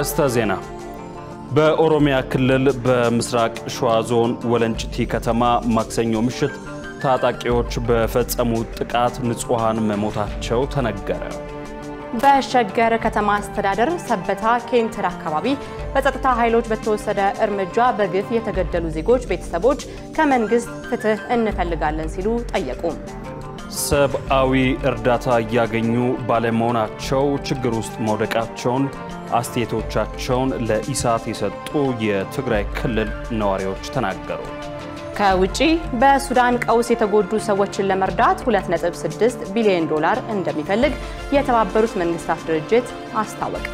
አርዕስተ ዜና። በኦሮሚያ ክልል በምስራቅ ሸዋ ዞን ወለንጭቲ ከተማ ማክሰኞ ምሽት ታጣቂዎች በፈጸሙት ጥቃት ንጹሐን መሞታቸው ተነገረ። በሸገር ከተማ አስተዳደር ሰበታ ኬንትር አካባቢ በጸጥታ ኃይሎች በተወሰደ እርምጃ በግፍ የተገደሉ ዜጎች ቤተሰቦች ከመንግስት ፍትህ እንፈልጋለን ሲሉ ጠየቁ። ሰብአዊ እርዳታ እያገኙ ባለመሆናቸው ችግር ውስጥ መውደቃቸውን አስተያየቶቻቸውን ለኢሳት የሰጡ የትግራይ ክልል ነዋሪዎች ተናገሩ። ከውጪ በሱዳን ቀውስ የተጎዱ ሰዎችን ለመርዳት 2.6 ቢሊዮን ዶላር እንደሚፈልግ የተባበሩት መንግስታት ድርጅት አስታወቀ።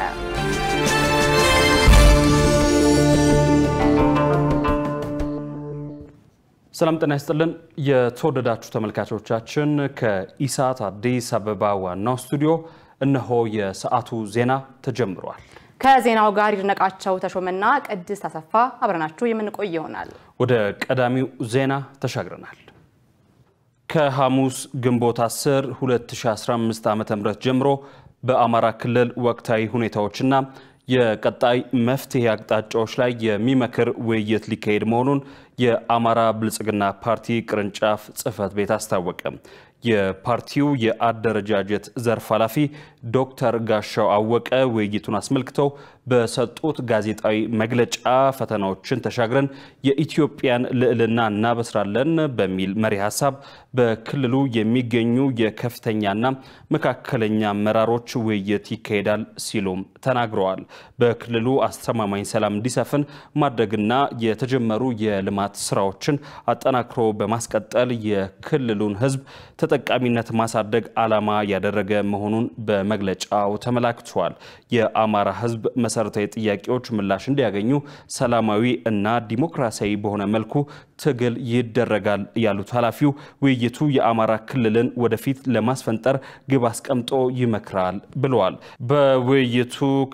ሰላም ጤና ይስጥልን። የተወደዳችሁ ተመልካቾቻችን ከኢሳት አዲስ አበባ ዋናው ስቱዲዮ እነሆ የሰዓቱ ዜና ተጀምሯል። ከዜናው ጋር ይድነቃቸው ተሾመና ቅድስት አሰፋ አብረናችሁ የምንቆይ ይሆናል። ወደ ቀዳሚው ዜና ተሻግረናል። ከሐሙስ ግንቦት 10 2015 ዓ.ም ጀምሮ በአማራ ክልል ወቅታዊ ሁኔታዎችና የቀጣይ መፍትሄ አቅጣጫዎች ላይ የሚመክር ውይይት ሊካሄድ መሆኑን የአማራ ብልጽግና ፓርቲ ቅርንጫፍ ጽህፈት ቤት አስታወቀ። የፓርቲው የአደረጃጀት ዘርፍ ኃላፊ ዶክተር ጋሻው አወቀ ውይይቱን አስመልክተው በሰጡት ጋዜጣዊ መግለጫ ፈተናዎችን ተሻግረን የኢትዮጵያን ልዕልና እናበስራለን በሚል መሪ ሀሳብ በክልሉ የሚገኙ የከፍተኛና መካከለኛ አመራሮች ውይይት ይካሄዳል ሲሉም ተናግረዋል። በክልሉ አስተማማኝ ሰላም እንዲሰፍን ማድረግና የተጀመሩ የልማት ስራዎችን አጠናክሮ በማስቀጠል የክልሉን ሕዝብ ተጠቃሚነት ማሳደግ ዓላማ ያደረገ መሆኑን በመግለጫው ተመላክቷል። የአማራ ሕዝብ መሰረታዊ ጥያቄዎች ምላሽ እንዲያገኙ ሰላማዊ እና ዲሞክራሲያዊ በሆነ መልኩ ትግል ይደረጋል ያሉት ኃላፊው ውይይቱ የአማራ ክልልን ወደፊት ለማስፈንጠር ግብ አስቀምጦ ይመክራል ብለዋል። በውይይቱ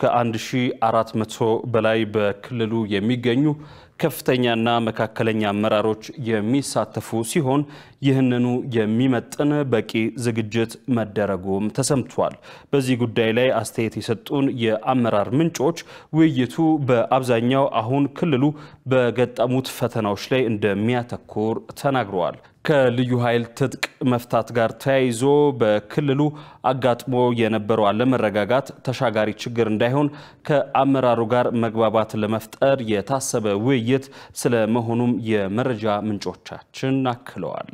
ከ1400 በላይ በክልሉ የሚገኙ ከፍተኛና መካከለኛ አመራሮች የሚሳተፉ ሲሆን ይህንኑ የሚመጥን በቂ ዝግጅት መደረጉም ተሰምቷል። በዚህ ጉዳይ ላይ አስተያየት የሰጡን የአመራር ምንጮች ውይይቱ በአብዛኛው አሁን ክልሉ በገጠሙት ፈተናዎች ላይ እንደሚያተኩር ተናግረዋል። ከልዩ ኃይል ትጥቅ መፍታት ጋር ተያይዞ በክልሉ አጋጥሞ የነበረው አለመረጋጋት ተሻጋሪ ችግር እንዳይሆን ከአመራሩ ጋር መግባባት ለመፍጠር የታሰበ ውይይት ስለመሆኑም የመረጃ ምንጮቻችን አክለዋል።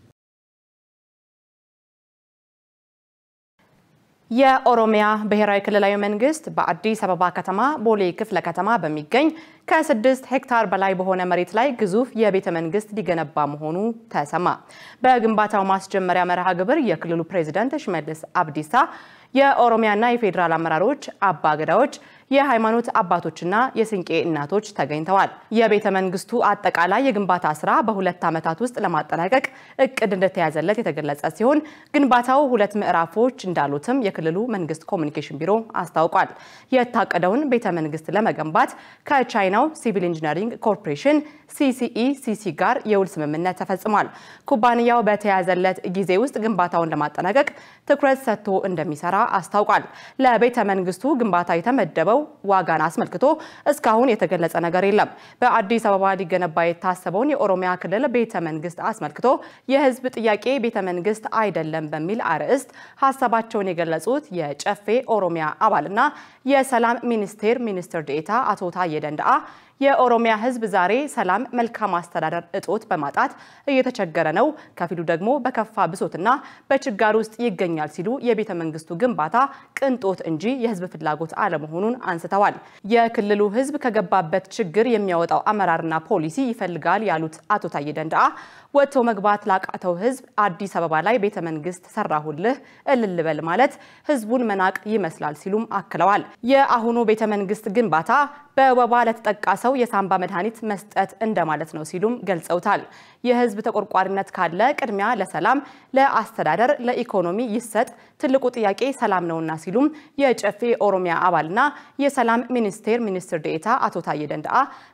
የኦሮሚያ ብሔራዊ ክልላዊ መንግስት በአዲስ አበባ ከተማ ቦሌ ክፍለ ከተማ በሚገኝ ከስድስት ሄክታር በላይ በሆነ መሬት ላይ ግዙፍ የቤተ መንግስት ሊገነባ መሆኑ ተሰማ። በግንባታው ማስጀመሪያ መርሃ ግብር የክልሉ ፕሬዚዳንት ሽመልስ አብዲሳ የኦሮሚያና የፌዴራል አመራሮች፣ አባ ገዳዎች፣ የሃይማኖት አባቶችና የስንቄ እናቶች ተገኝተዋል። የቤተ መንግስቱ አጠቃላይ የግንባታ ስራ በሁለት ዓመታት ውስጥ ለማጠናቀቅ እቅድ እንደተያዘለት የተገለጸ ሲሆን ግንባታው ሁለት ምዕራፎች እንዳሉትም የክልሉ መንግስት ኮሚኒኬሽን ቢሮ አስታውቋል። የታቀደውን ቤተ መንግስት ለመገንባት ከቻይናው ሲቪል ኢንጂነሪንግ ኮርፖሬሽን ሲሲኢ ሲሲ ጋር የውል ስምምነት ተፈጽሟል። ኩባንያው በተያዘለት ጊዜ ውስጥ ግንባታውን ለማጠናቀቅ ትኩረት ሰጥቶ እንደሚሰራ አስታውቋል። ለቤተ መንግስቱ ግንባታ የተመደበው ዋጋን አስመልክቶ እስካሁን የተገለጸ ነገር የለም። በአዲስ አበባ ሊገነባ የታሰበውን የኦሮሚያ ክልል ቤተ መንግስት አስመልክቶ የህዝብ ጥያቄ ቤተ መንግስት አይደለም በሚል አርዕስት ሀሳባቸውን የገለጹት የጨፌ ኦሮሚያ አባልና የሰላም ሚኒስቴር ሚኒስትር ዴኤታ አቶ ታዬ ደንደአ የኦሮሚያ ህዝብ ዛሬ ሰላም፣ መልካም አስተዳደር እጦት በማጣት እየተቸገረ ነው፣ ከፊሉ ደግሞ በከፋ ብሶትና በችጋር ውስጥ ይገኛል ሲሉ የቤተ መንግስቱ ግንባታ ቅንጦት እንጂ የህዝብ ፍላጎት አለመሆኑን አንስተዋል። የክልሉ ህዝብ ከገባበት ችግር የሚያወጣው አመራርና ፖሊሲ ይፈልጋል ያሉት አቶ ታዬ ደንደአ ወጥቶ መግባት ላቃተው ህዝብ አዲስ አበባ ላይ ቤተ መንግስት ሰራሁልህ እልል በል ማለት ህዝቡን መናቅ ይመስላል ሲሉም አክለዋል። የአሁኑ ቤተ መንግስት ግንባታ በወባ ለተጠቃ ሰው የሳምባ መድኃኒት መስጠት እንደማለት ነው ሲሉም ገልጸውታል። የህዝብ ተቆርቋሪነት ካለ ቅድሚያ ለሰላም፣ ለአስተዳደር፣ ለኢኮኖሚ ይሰጥ፣ ትልቁ ጥያቄ ሰላም ነውና ሲሉም የጨፌ ኦሮሚያ አባልና የሰላም ሚኒስቴር ሚኒስትር ዴኤታ አቶ ታዬ ደንደአ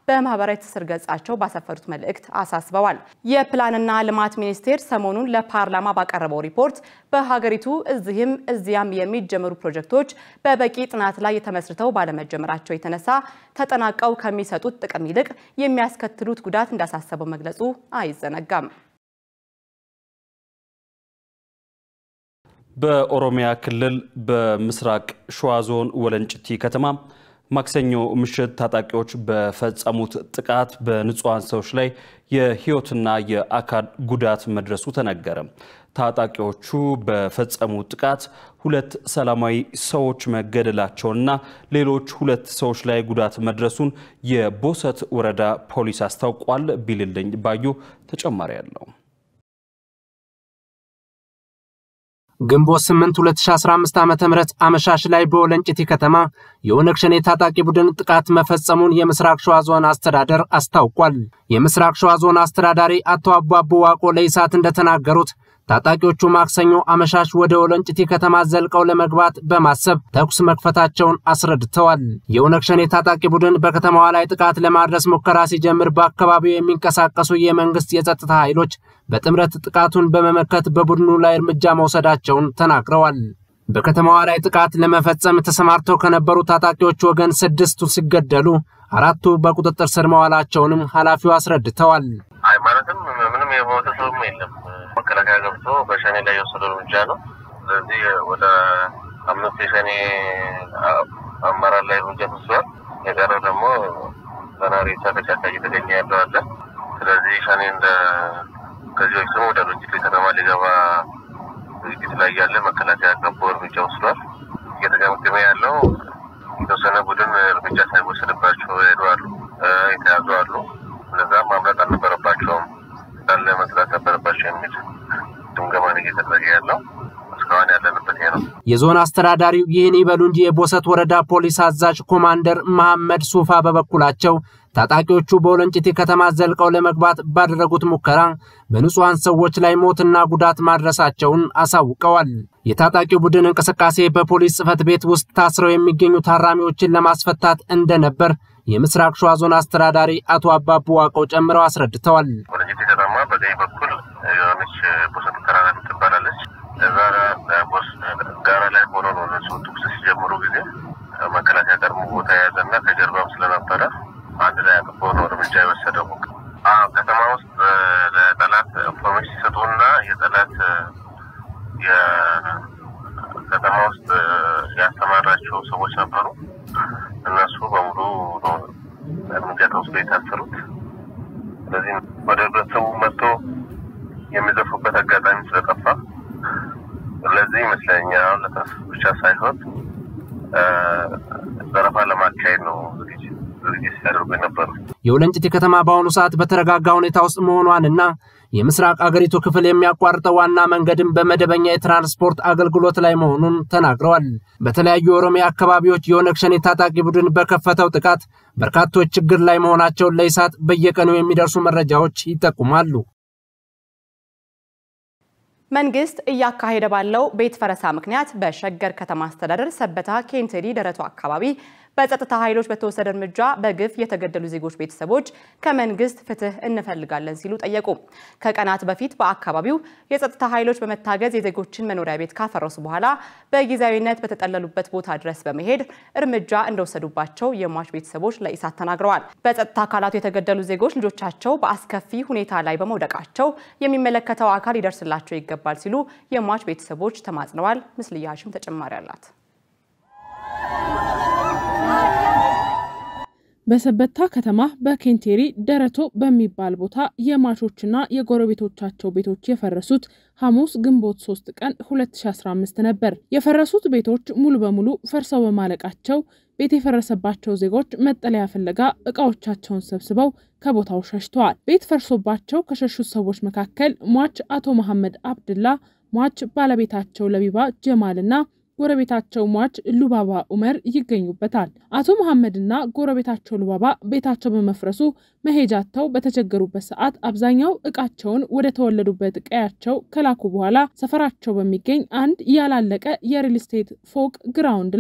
በማህበራዊ ትስስር ገጻቸው ባሰፈሩት መልእክት አሳስበዋል። የፕላንና ልማት ሚኒስቴር ሰሞኑን ለፓርላማ ባቀረበው ሪፖርት በሀገሪቱ እዚህም እዚያም የሚጀመሩ ፕሮጀክቶች በበቂ ጥናት ላይ ተመስርተው ባለመጀመራቸው የተነሳ ተጠናቀው ከሚሰጡት ጥቅም ይልቅ የሚያስከትሉት ጉዳት እንዳሳሰበው መግለጹ አይዘነጋም። በኦሮሚያ ክልል በምስራቅ ሸዋ ዞን ወለንጭቲ ከተማ ማክሰኞ ምሽት ታጣቂዎች በፈጸሙት ጥቃት በንጹሐን ሰዎች ላይ የሕይወትና የአካል ጉዳት መድረሱ ተነገረ። ታጣቂዎቹ በፈጸሙት ጥቃት ሁለት ሰላማዊ ሰዎች መገደላቸውንና ሌሎች ሁለት ሰዎች ላይ ጉዳት መድረሱን የቦሰት ወረዳ ፖሊስ አስታውቋል። ቢልልኝ ባዩ ተጨማሪ ያለው ግንቦት 8 2015 ዓ.ም አመሻሽ ላይ በወለንጭቲ ከተማ የኦነግ ሸኔ ታጣቂ ቡድን ጥቃት መፈጸሙን የምስራቅ ሸዋ ዞን አስተዳደር አስታውቋል። የምስራቅ ሸዋ ዞን አስተዳዳሪ አቶ አቧቦ ዋቆ ለኢሳት እንደተናገሩት ታጣቂዎቹ ማክሰኞ አመሻሽ ወደ ወለንጭቲ ከተማ ዘልቀው ለመግባት በማሰብ ተኩስ መክፈታቸውን አስረድተዋል። የኦነግ ሸኔ ታጣቂ ቡድን በከተማዋ ላይ ጥቃት ለማድረስ ሙከራ ሲጀምር በአካባቢው የሚንቀሳቀሱ የመንግስት የጸጥታ ኃይሎች በጥምረት ጥቃቱን በመመከት በቡድኑ ላይ እርምጃ መውሰዳቸውን ተናግረዋል። በከተማዋ ላይ ጥቃት ለመፈጸም ተሰማርተው ከነበሩ ታጣቂዎች ወገን ስድስቱ ሲገደሉ አራቱ በቁጥጥር ስር መዋላቸውንም ኃላፊው አስረድተዋል። አይ ማለትም ምንም የሞተ ሰውም የለም። መከላከያ ገብቶ በሸኔ ላይ የወሰደው እርምጃ ነው። ስለዚህ ወደ አምስት የሸኔ አመራር ላይ እርምጃ ተወስዷል። የቀረው ደግሞ ገና ሬሳ ከጫካ እየተገኘ ያለው አለ። ስለዚህ ሸኔ እንደ ከዚህ በፊትም ወደ ሎጂክ ከተማ ሊገባ ዝግጅት ላይ ያለ መከላከያ ገቦ እርምጃ ወስዷል። እየተገመገመ ያለው የተወሰነ ቡድን እርምጃ ሳይወሰድባቸው ሄዱ አሉ፣ የተያዙ አሉ። እነዛም ማምለጥ አልነበረባቸውም እንዳለ መዝጋት ነበረባቸው የሚል ግምገማ ነው እየተደረገ ያለው። እስካሁን ያለንበት ይሄ ነው። የዞን አስተዳዳሪው ይህን ይበሉ እንጂ የቦሰት ወረዳ ፖሊስ አዛዥ ኮማንደር መሐመድ ሱፋ በበኩላቸው ታጣቂዎቹ በወለንጭቲ ከተማ ዘልቀው ለመግባት ባደረጉት ሙከራ በንጹሐን ሰዎች ላይ ሞትና ጉዳት ማድረሳቸውን አሳውቀዋል። የታጣቂው ቡድን እንቅስቃሴ በፖሊስ ጽሕፈት ቤት ውስጥ ታስረው የሚገኙ ታራሚዎችን ለማስፈታት እንደነበር የምስራቅ ሸዋ ዞን አስተዳዳሪ አቶ አባቡ ዋቀው ጨምረው አስረድተዋል። ወለንጭቲ ከተማ በቀኝ በኩል የሆነች ቦሰት ተራራ ትባላለች። እዛ ጋራ ላይ ሆኖ ነው እነሱ ተኩስ ሲጀምሩ ጊዜ መከላከያ ቀድሞ ቦታ የያዘና ከጀርባም ስለነበረ አንድ ላይ አቅፎ ነው እርምጃ የወሰደው። ከተማ ውስጥ ለጠላት ኢንፎርሜሽን ሲሰጡና የጠላት የከተማ ውስጥ ያስተማራቸው ሰዎች ነበሩ። እነሱ በሙሉ ነው እርምጃ ተወስዶ የታሰሩት። ስለዚህ ወደ ህብረተሰቡ መጥቶ የሚዘፉበት አጋጣሚ ስለጠፋ ለዚህ ይመስለኛል አሁን ለተስ ብቻ ሳይሆን ዘረፋ ለማካሄድ ነው ዝግጅት ሲያደርጉ የነበሩ። የወለንጭቲ ከተማ በአሁኑ ሰዓት በተረጋጋ ሁኔታ ውስጥ መሆኗንና የምስራቅ አገሪቱ ክፍል የሚያቋርጠው ዋና መንገድም በመደበኛ የትራንስፖርት አገልግሎት ላይ መሆኑን ተናግረዋል። በተለያዩ የኦሮሚያ አካባቢዎች የኦነግ ሸኔ ታጣቂ ቡድን በከፈተው ጥቃት በርካቶች ችግር ላይ መሆናቸውን ለኢሳት በየቀኑ የሚደርሱ መረጃዎች ይጠቁማሉ። መንግስት እያካሄደ ባለው ቤት ፈረሳ ምክንያት በሸገር ከተማ አስተዳደር ሰበታ ኬንቴዲ ደረቱ አካባቢ በጸጥታ ኃይሎች በተወሰደ እርምጃ በግፍ የተገደሉ ዜጎች ቤተሰቦች ከመንግስት ፍትህ እንፈልጋለን ሲሉ ጠየቁ። ከቀናት በፊት በአካባቢው የጸጥታ ኃይሎች በመታገዝ የዜጎችን መኖሪያ ቤት ካፈረሱ በኋላ በጊዜያዊነት በተጠለሉበት ቦታ ድረስ በመሄድ እርምጃ እንደወሰዱባቸው የሟች ቤተሰቦች ለኢሳት ተናግረዋል። በጸጥታ አካላቱ የተገደሉ ዜጎች ልጆቻቸው በአስከፊ ሁኔታ ላይ በመውደቃቸው የሚመለከተው አካል ሊደርስላቸው ይገባል ሲሉ የሟች ቤተሰቦች ተማጽነዋል። ምስልያሽም ተጨማሪ አላት። በሰበታ ከተማ በኬንቴሪ ደረቶ በሚባል ቦታ የሟቾችና የጎረቤቶቻቸው ቤቶች የፈረሱት ሐሙስ ግንቦት 3 ቀን 2015 ነበር። የፈረሱት ቤቶች ሙሉ በሙሉ ፈርሰው በማለቃቸው ቤት የፈረሰባቸው ዜጎች መጠለያ ፍለጋ እቃዎቻቸውን ሰብስበው ከቦታው ሸሽተዋል። ቤት ፈርሶባቸው ከሸሹት ሰዎች መካከል ሟች አቶ መሐመድ አብድላ፣ ሟች ባለቤታቸው ለቢባ ጀማልና ጎረቤታቸው ሟች ሉባባ ኡመር ይገኙበታል። አቶ መሐመድና ጎረቤታቸው ሉባባ ቤታቸው በመፍረሱ መሄጃተው በተቸገሩበት ሰዓት አብዛኛው እቃቸውን ወደ ተወለዱበት ቀያቸው ከላኩ በኋላ ሰፈራቸው በሚገኝ አንድ ያላለቀ የሪል ስቴት ፎቅ ግራውንድ ላይ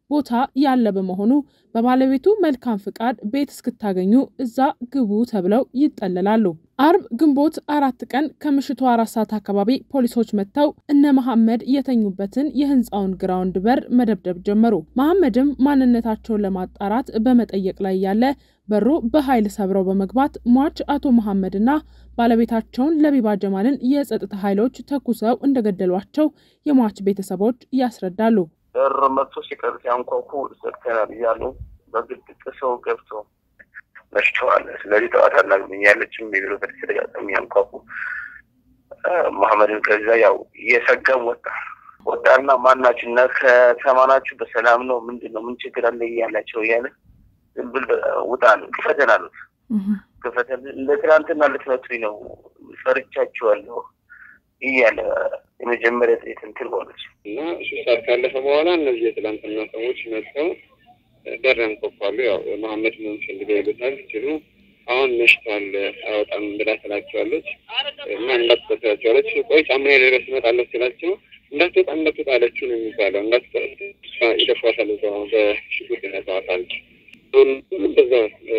ቦታ ያለ በመሆኑ በባለቤቱ መልካም ፍቃድ ቤት እስክታገኙ እዛ ግቡ ተብለው ይጠለላሉ። አርብ ግንቦት አራት ቀን ከምሽቱ አራት ሰዓት አካባቢ ፖሊሶች መጥተው እነ መሐመድ የተኙበትን የህንፃውን ግራውንድ በር መደብደብ ጀመሩ። መሐመድም ማንነታቸውን ለማጣራት በመጠየቅ ላይ ያለ በሩ በኃይል ሰብረው በመግባት ሟች አቶ መሐመድና ባለቤታቸውን ለቢባ ጀማልን የጸጥታ ኃይሎች ተኩሰው እንደገደሏቸው የሟች ቤተሰቦች ያስረዳሉ። በር መጥቶ ሲቀር ሲያንኳኩ ዘግተናል እያሉ በግድ ጥሰው ገብተው መሽተዋል። ስለዚህ ጠዋት አናገኛለችም የሚለው በተደጋጋሚ ያንኳኩ መሐመድን ከዛ ያው እየሰገም ወጣ ወጣና ማናችሁ እና ከተማናችሁ በሰላም ነው ምንድን ነው ምን ችግር አለ እያላቸው እያለ ዝም ብል ውጣ ነው ክፈተን አሉት። ክፈተን እንደ ትናንትና ልትመቱኝ ነው ፈርቻችኋለሁ እያለ የመጀመሪያ ጥይት እንትን ሆነች እና ሶስት ሰዓት ካለፈ በኋላ እነዚህ የትላንትና ሰዎች መጥተው በር ያንኳኳሉ። ያው መሐመድ ምን ፈልገው ይሉታል ሲሉ አሁን መሽቷል አይወጣም ብላ ትላቸዋለች እና እንዳትወጣቸዋለች። ቆይ ጫማ ድረስ እመጣለሁ ሲላቸው እንዳትወጣ እንዳትወጣ አለችው ነው የሚባለው። እንዳትወጣ ይደፏታል፣ በሽጉጥ ይነሳዋታል። በዛ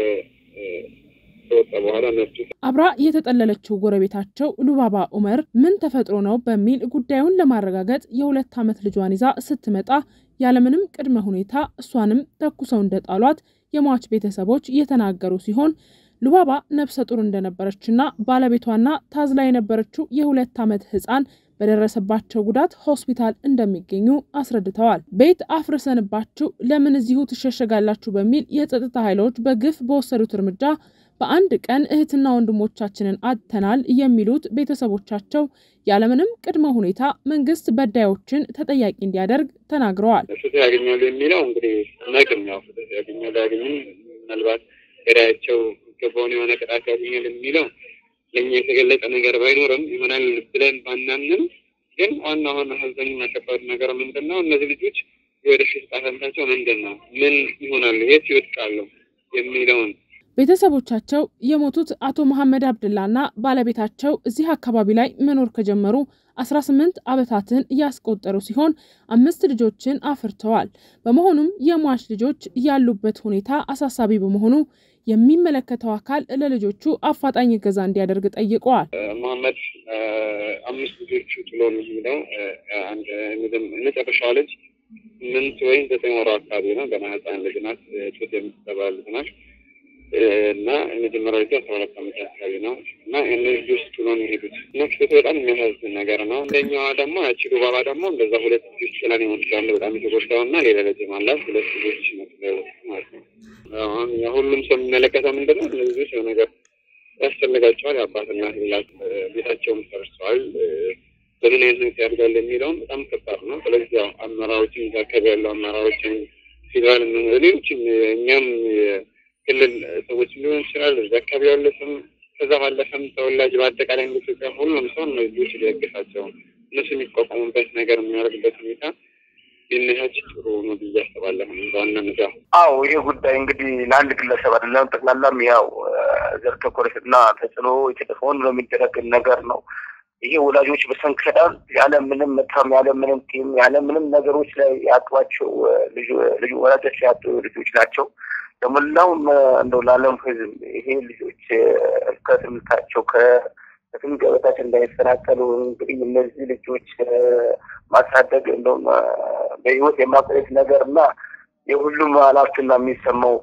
ከወጣ በኋላ መጡ። አብራ የተጠለለችው ጎረቤታቸው ሉባባ ኡመር ምን ተፈጥሮ ነው በሚል ጉዳዩን ለማረጋገጥ የሁለት ዓመት ልጇን ይዛ ስትመጣ ያለምንም ቅድመ ሁኔታ እሷንም ተኩሰው እንደጣሏት የሟች ቤተሰቦች የተናገሩ ሲሆን ሉባባ ነፍሰ ጡር እንደነበረችና ባለቤቷና ታዝላ የነበረችው የሁለት ዓመት ሕፃን በደረሰባቸው ጉዳት ሆስፒታል እንደሚገኙ አስረድተዋል። ቤት አፍርሰንባችሁ ለምን እዚሁ ትሸሸጋላችሁ በሚል የጸጥታ ኃይሎች በግፍ በወሰዱት እርምጃ በአንድ ቀን እህትና ወንድሞቻችንን አጥተናል የሚሉት ቤተሰቦቻቸው ያለምንም ቅድመ ሁኔታ መንግስት በዳዮችን ተጠያቂ እንዲያደርግ ተናግረዋል። ፍትህ ያገኛሉ የሚለው እንግዲህ ነግም ያው ፍትህ ያገኛሉ ያገኝም ምናልባት ገዳያቸው ገባውን የሆነ ቅጣት ያገኛል የሚለው ለእኛ የተገለጸ ነገር ባይኖርም ይሆናል ብለን ባናምንም፣ ግን ዋና ዋና ሀዘኝና ከባድ ነገር ምንድን ነው? እነዚህ ልጆች የወደፊት ዕጣ ፈንታቸው ምንድን ነው? ምን ይሆናሉ? የት ይወድቃሉ? የሚለውን ቤተሰቦቻቸው የሞቱት አቶ መሐመድ አብድላና ባለቤታቸው እዚህ አካባቢ ላይ መኖር ከጀመሩ 18 ዓመታትን ያስቆጠሩ ሲሆን አምስት ልጆችን አፍርተዋል። በመሆኑም የሟች ልጆች ያሉበት ሁኔታ አሳሳቢ በመሆኑ የሚመለከተው አካል ለልጆቹ አፋጣኝ እገዛ እንዲያደርግ ጠይቀዋል። መሐመድ አምስት ልጆቹ ጥሎ የሚሄደው አንድ መጨረሻዋ ልጅ ስምንት ወይም ዘጠኝ ወሯ አካባቢ ነው። ገና ህፃን ልጅ ናት። ጡት የምትጠባ ልጅ ናት እና የመጀመሪያ ልጅ አስራ ሁለት ዓመት አካባቢ ነው እና እነዚህ ልጆች ጥሎ ነው የሄዱት እና ፍቱ በጣም የሚያሳዝን ነገር ነው። አንደኛዋ ደግሞ ያቺ ዱባባ ደግሞ እንደዛ ሁለት ልጆች ስላን የሞትቻለ በጣም የተጎዳው እና ሌላ ልጅ አላት ሁለት ልጆች ማለት ነው። አሁን ሁሉም ሰው የሚመለከተው ምንድን ነው እነዚህ ልጆች ነገር ያስፈልጋቸዋል። የአባትና ሌላት ቤታቸውም ፈርሰዋል። በምን አይነት ሁኔታ ያድጋል የሚለውም በጣም ከባድ ነው። ስለዚህ ያው አመራሮችን እዛ አካባቢ ያለው አመራሮችን ፌዴራል፣ ሌሎችም እኛም ክልል ሰዎች ሊሆን ይችላል እዚ አካባቢ ያሉትም ከዛ ባለፈም ተወላጅ በአጠቃላይ ኢትዮጵያ ሁሉም ሰው እነዚህ ልጆች ሊያገሳቸው እነሱ የሚቋቋሙበት ነገር የሚያደርግበት ሁኔታ ቢነሳች ጥሩ ነው ብዬ አስባለሁ። በዋናነት ያው አዎ ይሄ ጉዳይ እንግዲህ ለአንድ ግለሰብ አይደለም፣ ጠቅላላም ያው ዘር ተኮር እና ተጽዕኖ የተደፈውን ነው የሚደረግ ነገር ነው። ይሄ ወላጆች በሰንከዳል ያለ ምንም መታም ያለ ምንም ቲም ያለ ምንም ነገሮች ላይ ያጧቸው ልጁ ወላጆች ያጡ ልጆች ናቸው። ለሞላውም እንደው ለዓለም ሕዝብ ይሄ ልጆች ከትምህርታቸው ከትምህርት ገበታቸው እንዳይፈናቀሉ እንግዲህ እነዚህ ልጆች ማሳደግ እንደውም በህይወት የማቆየት ነገር እና የሁሉም ኃላፊና የሚሰማው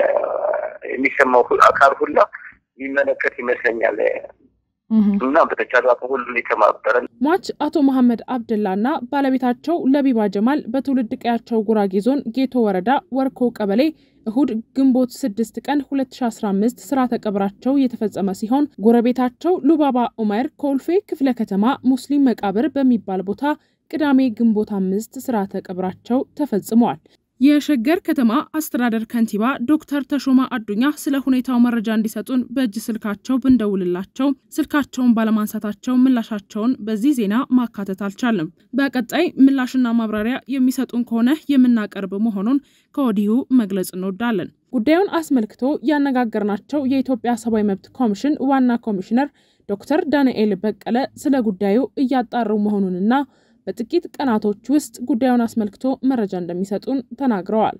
የሚሰማው አካል ሁላ የሚመለከት ይመስለኛል እና በተቻለ አቅም ሁሉ የተማበረ ሟች አቶ መሐመድ አብድላና ባለቤታቸው ለቢባ ጀማል በትውልድ ቀያቸው ጉራጌ ዞን ጌቶ ወረዳ ወርኮ ቀበሌ እሁድ ግንቦት 6 ቀን 2015 ስርዓተ ቀብራቸው የተፈጸመ ሲሆን ጎረቤታቸው ሉባባ ኡመር ኮልፌ ክፍለ ከተማ ሙስሊም መቃብር በሚባል ቦታ ቅዳሜ ግንቦት አምስት ስርዓተ ቀብራቸው ተፈጽመዋል። የሸገር ከተማ አስተዳደር ከንቲባ ዶክተር ተሾማ አዱኛ ስለ ሁኔታው መረጃ እንዲሰጡን በእጅ ስልካቸው ብንደውልላቸው ስልካቸውን ባለማንሳታቸው ምላሻቸውን በዚህ ዜና ማካተት አልቻለም። በቀጣይ ምላሽና ማብራሪያ የሚሰጡን ከሆነ የምናቀርብ መሆኑን ከወዲሁ መግለጽ እንወዳለን። ጉዳዩን አስመልክቶ ያነጋገርናቸው የኢትዮጵያ ሰብአዊ መብት ኮሚሽን ዋና ኮሚሽነር ዶክተር ዳንኤል በቀለ ስለ ጉዳዩ እያጣሩ መሆኑንና በጥቂት ቀናቶች ውስጥ ጉዳዩን አስመልክቶ መረጃ እንደሚሰጡን ተናግረዋል።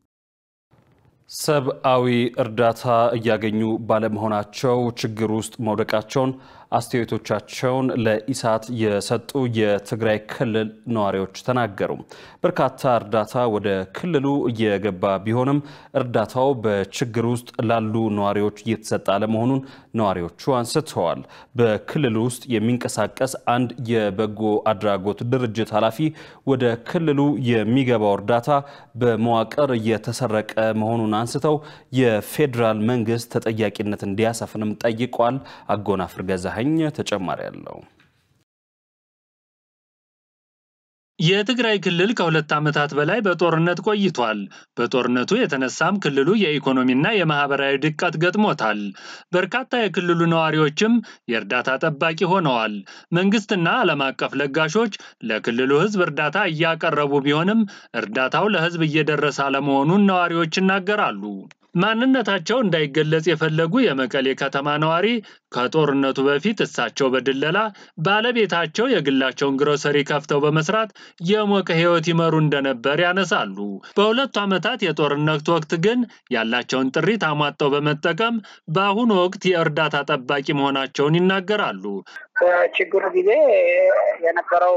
ሰብአዊ እርዳታ እያገኙ ባለመሆናቸው ችግር ውስጥ መውደቃቸውን አስተያየቶቻቸውን ለኢሳት የሰጡ የትግራይ ክልል ነዋሪዎች ተናገሩ። በርካታ እርዳታ ወደ ክልሉ እየገባ ቢሆንም እርዳታው በችግር ውስጥ ላሉ ነዋሪዎች እየተሰጠ አለመሆኑን ነዋሪዎቹ አንስተዋል። በክልሉ ውስጥ የሚንቀሳቀስ አንድ የበጎ አድራጎት ድርጅት ኃላፊ ወደ ክልሉ የሚገባው እርዳታ በመዋቅር እየተሰረቀ መሆኑን አንስተው የፌዴራል መንግስት ተጠያቂነት እንዲያሰፍንም ጠይቋል። አጎናፍር ገዛኸኝ ተጨማሪ አለው። የትግራይ ክልል ከሁለት ዓመታት በላይ በጦርነት ቆይቷል። በጦርነቱ የተነሳም ክልሉ የኢኮኖሚና የማህበራዊ ድቀት ገጥሞታል። በርካታ የክልሉ ነዋሪዎችም የእርዳታ ጠባቂ ሆነዋል። መንግስትና ዓለም አቀፍ ለጋሾች ለክልሉ ሕዝብ እርዳታ እያቀረቡ ቢሆንም እርዳታው ለሕዝብ እየደረሰ አለመሆኑን ነዋሪዎች ይናገራሉ። ማንነታቸው እንዳይገለጽ የፈለጉ የመቀሌ ከተማ ነዋሪ ከጦርነቱ በፊት እሳቸው በድለላ ባለቤታቸው የግላቸውን ግሮሰሪ ከፍተው በመስራት የሞቀ ህይወት ይመሩ እንደነበር ያነሳሉ። በሁለቱ ዓመታት የጦርነት ወቅት ግን ያላቸውን ጥሪት አሟጠው በመጠቀም በአሁኑ ወቅት የእርዳታ ጠባቂ መሆናቸውን ይናገራሉ። በችግሩ ጊዜ የነበረው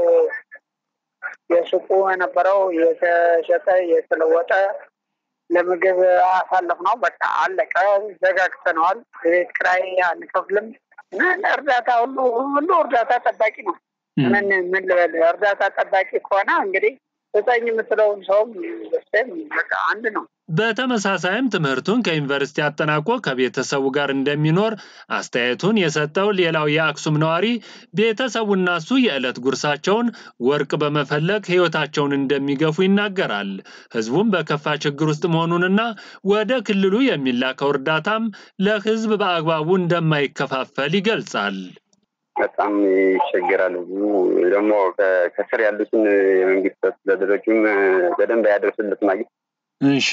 የሱቁ የነበረው የተሸጠ የተለወጠ ለምግብ አሳለፍ ነው። በቃ አለቀ፣ ዘጋግተነዋል። ቤት ኪራይ አንከፍልም። እርዳታ ሁሉ ሁሉ እርዳታ ጠባቂ ነው። ምን ምን ልበል፣ እርዳታ ጠባቂ ከሆነ እንግዲህ ዘጠኝ የምትለውን ሰውም በቃ አንድ ነው። በተመሳሳይም ትምህርቱን ከዩኒቨርሲቲ አጠናቆ ከቤተሰቡ ጋር እንደሚኖር አስተያየቱን የሰጠው ሌላው የአክሱም ነዋሪ ቤተሰቡና እሱ የዕለት ጉርሳቸውን ወርቅ በመፈለግ ሕይወታቸውን እንደሚገፉ ይናገራል። ሕዝቡም በከፋ ችግር ውስጥ መሆኑንና ወደ ክልሉ የሚላከው እርዳታም ለሕዝብ በአግባቡ እንደማይከፋፈል ይገልጻል። በጣም ይቸገራል። ህዝቡ ደግሞ ከስር ያሉትን የመንግስት አስተዳደሮችም በደንብ ያደርስለት ማግኘት እሺ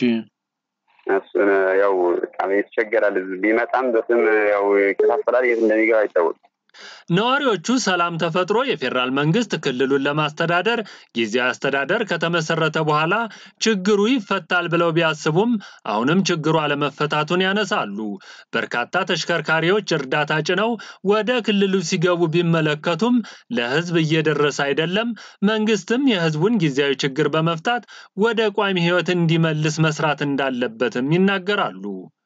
እሱን ያው በጣም ይቸገራል። ህዝብ ቢመጣም በስም ያው ይከፋፈላል። የት እንደሚገባ አይታወቅም። ነዋሪዎቹ ሰላም ተፈጥሮ የፌዴራል መንግስት ክልሉን ለማስተዳደር ጊዜያዊ አስተዳደር ከተመሰረተ በኋላ ችግሩ ይፈታል ብለው ቢያስቡም አሁንም ችግሩ አለመፈታቱን ያነሳሉ። በርካታ ተሽከርካሪዎች እርዳታ ጭነው ወደ ክልሉ ሲገቡ ቢመለከቱም ለህዝብ እየደረሰ አይደለም። መንግስትም የህዝቡን ጊዜያዊ ችግር በመፍታት ወደ ቋሚ ህይወት እንዲመልስ መስራት እንዳለበትም ይናገራሉ።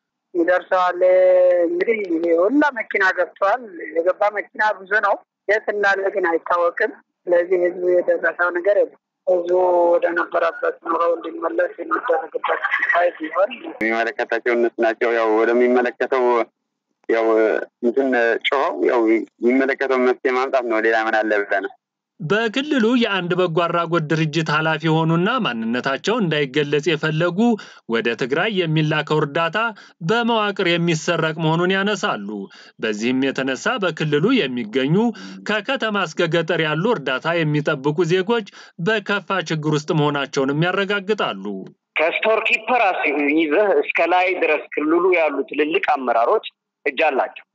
ይደርሰዋል። እንግዲህ ሁላ መኪና ገብተዋል። የገባ መኪና ብዙ ነው። የት እንዳለ ግን አይታወቅም። ስለዚህ ህዝቡ የደረሰው ነገር የለም። ህዝቡ ወደ ነበረበት ኑሮው እንዲመለስ የሚደረግበት ይ ሲሆን የሚመለከታቸው እነሱ ናቸው። ያው ወደሚመለከተው ያው እንትን ጮኸው ያው የሚመለከተው መፍትሄ ማምጣት ነው። ሌላ ምን አለ ብለህ ነው በክልሉ የአንድ በጎ አድራጎት ድርጅት ኃላፊ የሆኑና ማንነታቸው እንዳይገለጽ የፈለጉ ወደ ትግራይ የሚላከው እርዳታ በመዋቅር የሚሰረቅ መሆኑን ያነሳሉ። በዚህም የተነሳ በክልሉ የሚገኙ ከከተማ እስከ ገጠር ያሉ እርዳታ የሚጠብቁ ዜጎች በከፋ ችግር ውስጥ መሆናቸውንም ያረጋግጣሉ። ከስቶር ኪፐር ይዘህ እስከ ላይ ድረስ ክልሉ ያሉ ትልልቅ አመራሮች እጅ አላቸው።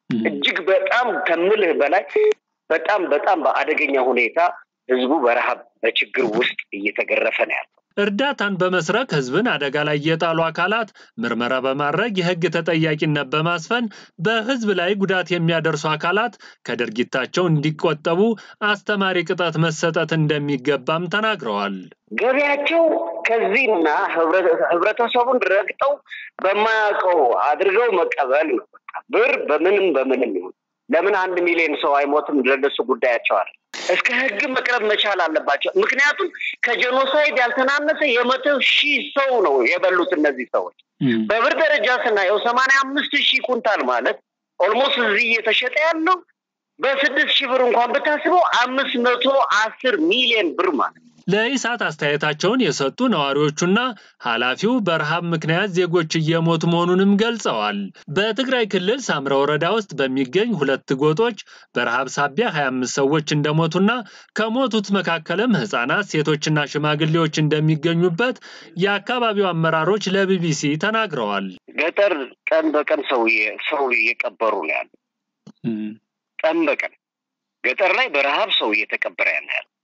እጅግ በጣም ከምልህ በላይ በጣም በጣም በአደገኛ ሁኔታ ህዝቡ በረሃብ በችግር ውስጥ እየተገረፈ ነው ያለው። እርዳታን በመስረቅ ህዝብን አደጋ ላይ የጣሉ አካላት ምርመራ በማድረግ የህግ ተጠያቂነት በማስፈን በህዝብ ላይ ጉዳት የሚያደርሱ አካላት ከድርጊታቸው እንዲቆጠቡ አስተማሪ ቅጣት መሰጠት እንደሚገባም ተናግረዋል። ገቢያቸው ከዚህና ህብረተሰቡን ረግጠው በማያውቀው አድርገው መቀበል ነው። ብር በምንም በምንም ይሁን ለምን አንድ ሚሊዮን ሰው አይሞትም? ለነሱ ጉዳያቸዋል። እስከ ህግ መቅረብ መቻል አለባቸው። ምክንያቱም ከጄኖሳይድ ያልተናነሰ የመቶ ሺህ ሰው ነው የበሉት እነዚህ ሰዎች። በብር ደረጃ ስናየው ሰማንያ አምስት ሺህ ኩንታል ማለት ኦልሞስት እዚህ እየተሸጠ ያለው በስድስት ሺህ ብር እንኳን ብታስበው አምስት መቶ አስር ሚሊዮን ብር ማለት ለኢሳት አስተያየታቸውን የሰጡ ነዋሪዎቹና ኃላፊው በረሃብ ምክንያት ዜጎች እየሞቱ መሆኑንም ገልጸዋል። በትግራይ ክልል ሳምረ ወረዳ ውስጥ በሚገኝ ሁለት ጎጦች በረሃብ ሳቢያ 25 ሰዎች እንደሞቱና ከሞቱት መካከልም ህጻናት፣ ሴቶችና ሽማግሌዎች እንደሚገኙበት የአካባቢው አመራሮች ለቢቢሲ ተናግረዋል። ገጠር ቀን በቀን ሰው ሰው እየቀበሩ ነው ያሉ። ቀን በቀን ገጠር ላይ በረሃብ ሰው እየተቀበረ ያለ ያለ